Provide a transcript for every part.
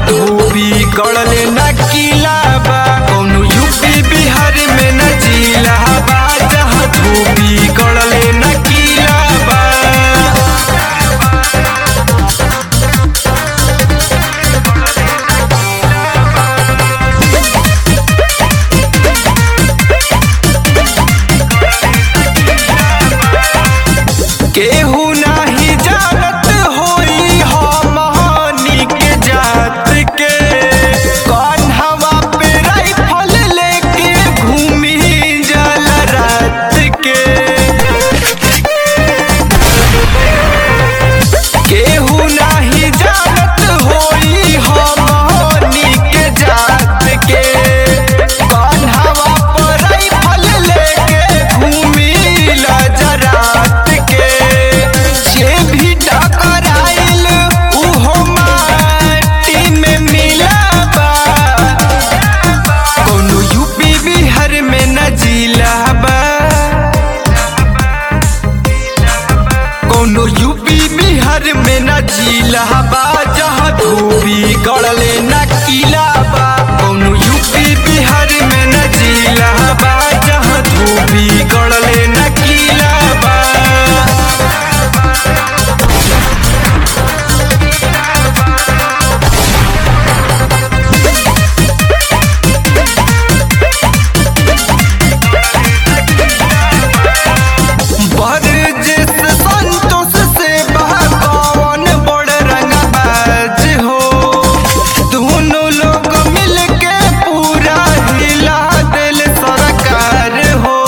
धोबी गड़ले न किला बा कौनो यूपी बिहार में न जिला बा जहाँ धोबी गड़ले न किला बा केहू नाही जानत होई हमनी के जात के कान्हवा पे राइफल लेके घूमी जल रात के केहू नाही जानत होई हमनी के जात के कान्हवा पे राइफल लेके घूमी रात के जे भी टकराइल उहो माटी में मिलाबा कोनो यूपी बिहार में न जिलाबा कोनो यूपी बिहार में न जिलाबा जहाँ धोबी गड़ले न किलाबा कोनो यूपी बिहार में न जिलाबा जहाँ धोबी गड़ले न किलाबा बरजिस संतोष से बहकौन बड़ रंगबाज हो दोनों लोग मिलके पूरा हिला दिल सरकार हो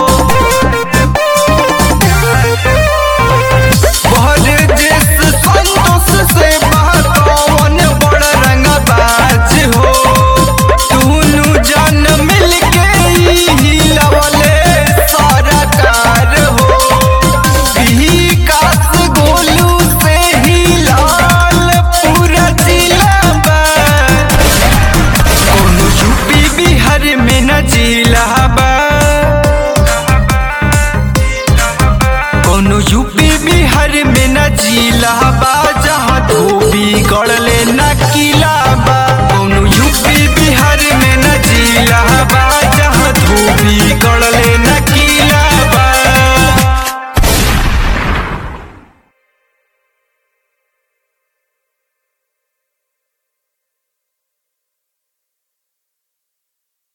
बरजिस संतोष से बहकौन बड़ रंगबाज हो दोनों जन मिलके हिलवले सरकार हो विकास गोलू से ही लाल पूरा जिला बा कोनो यूपी बिहार में न जिला बा कोनो यूपी बिहार में न जिला बा जहाँ धोबी